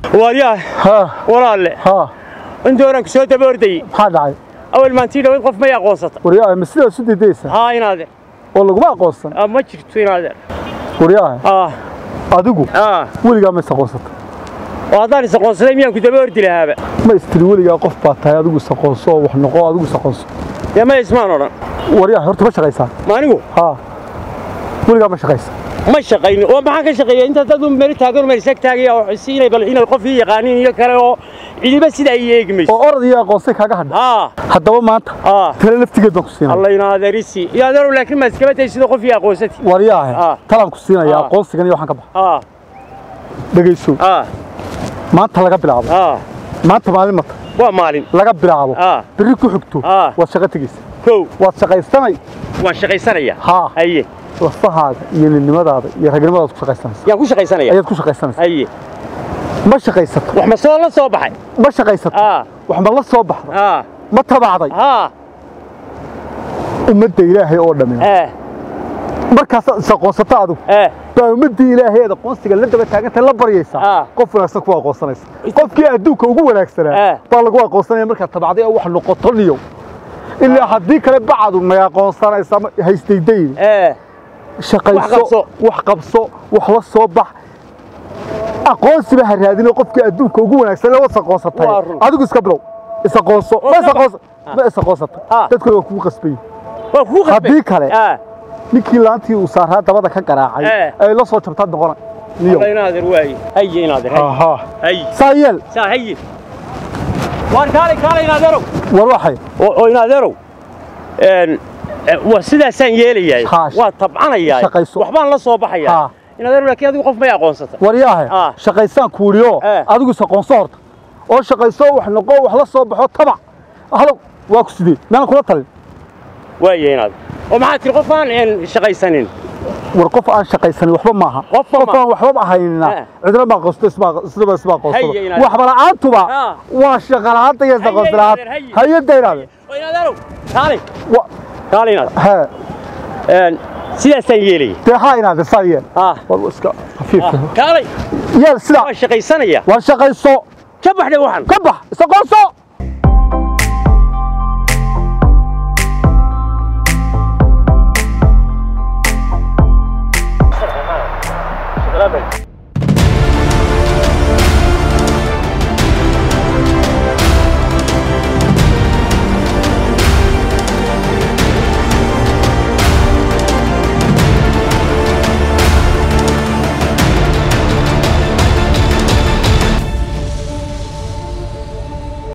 waaryaha ها walaalle ها intii horan ku soo daba ordayey maxaa dhacay awal maantii dhaweyd qof may aqoonsata waryaha ma sidaa isu didaysa haa inaadeer oo laguma aqoonsan Ah, ma jirto inaadeer waryaha ah adigu ah weligaa ma is aqoonsata oo haddaan is aqoonsaday miyaan ku daba ordi lahaaba ma istiri weligaa qof baa tahay adigu is aqoonso oo wax noqo adigu is aqoonso dee ma ismaan odhan waryaha horta ma shaqaysaa ma anigu haa weligaa ma shaqaysa ma shaqayni oo maxaan ka shaqeeya inta dad un meel taagan meel isag taagaya oo si inay bal inay qof ii yaqaaniin iyo kale oo cidiba sida ay eegi mayso oo orod iyo aqoonsay kaaga hadha haa haddaba maanta haa tale laftigeed baan ku siinaya alla inaadeerisi iyo adeerow laakiin ma iskaba tay sida qof ii aqoonsati waryaha Ah. talaan ku siinaya Ah. aqoonsigan iyo waxaan ka baxa haa dhegayso haa maanta laga bilaabo haa maanta maalin mata waa maalin laga bilaabo Ah. berri ku xigto Ah. waad shaqo tegaysa kow waad shaqaysanay waan shaqaysanaya haa haye lafahaaga iyo ninimadaada iyo ragnimadaad ku shaqaysanaysa yaan ku shaqaysanaya ayaad ku shaqaysanaysa haye ma shaqaysato wax ma soo la soo baxay ma shaqaysato haa wax ma la soo baxda haa ma tabacday haa ummadda ilaahay oo dhammi eh markaasaad is aqoonsato adigu eh baa ummaddii ilaahay eed aqoonsiga la daba taagantay la baryaysaa Ah. qof wanaagsan kuwa aqoonsanaysa qofkii adduunka ugu wanaagsanaa Ah. baa lagu aqoonsanaya markaad tabacday oo wax noqoto niyow ilaa haddii kale bacadu may aqoonsanaysa ma- haysdaydayni eh shaqayso Wax qabso. wax qabso wax la soo bax aqoonsiba ha raadinoo qofkii adduunka ugu wanaagsan la was aqoonsatay Waa run. adigu iska bilow is aqoonso Oo ma is ka aqoonsa ma is aqoonsata Ah. dadkuna waa kugu qasbay waa kugu qasbay Haddii kale- ah ninkii laantii uu saaraa dabada ka garaacay Eh. ay la soo jabtaa noqona niyow alla inaadeer waaye haye inaadeer haye aha haye saa yeel saa haye waan kaalay kaalay inaadeerow war waxay oo oo inaadeerow een eh, waa sidaasaan yeelayaay Haa, waa tabcanayaa shaqayso. waxbaan la soo baxayaa Haa. inaadeerow laakiin adigu qof may aqoonsata waryaahe Ah. shaqaysaan kuuliyo Eh. adigu is aqoonso horta oo shaqayso wax noqo wax la soo baxo tabac halow waa ku sidee meelan kula talin waaye inaadeer oo maxaa tiri qof aan een shaqaysanin war qof aan shaqaysanin waxba maaha Qofba qof ma- aan waxba ahaynina Eh. cidna ma aqoonsto isma isnaba isma aqoonsado Haye inaad- waxba la'aantuba Ah. waa shaqa la'aanta iyo Haye aqoonsi la'aanta inaad- haye. hayada inaade oo inaadeerow kaalay Wa- kaalay inaadeer hee een sidaasaan yeelaya dee haa inaade saa yeel ah war iska khafiifka kaalay yeel sidaa waa shaqaysanaya waa shaqayso ka baxday waxan ka bax is aqoonso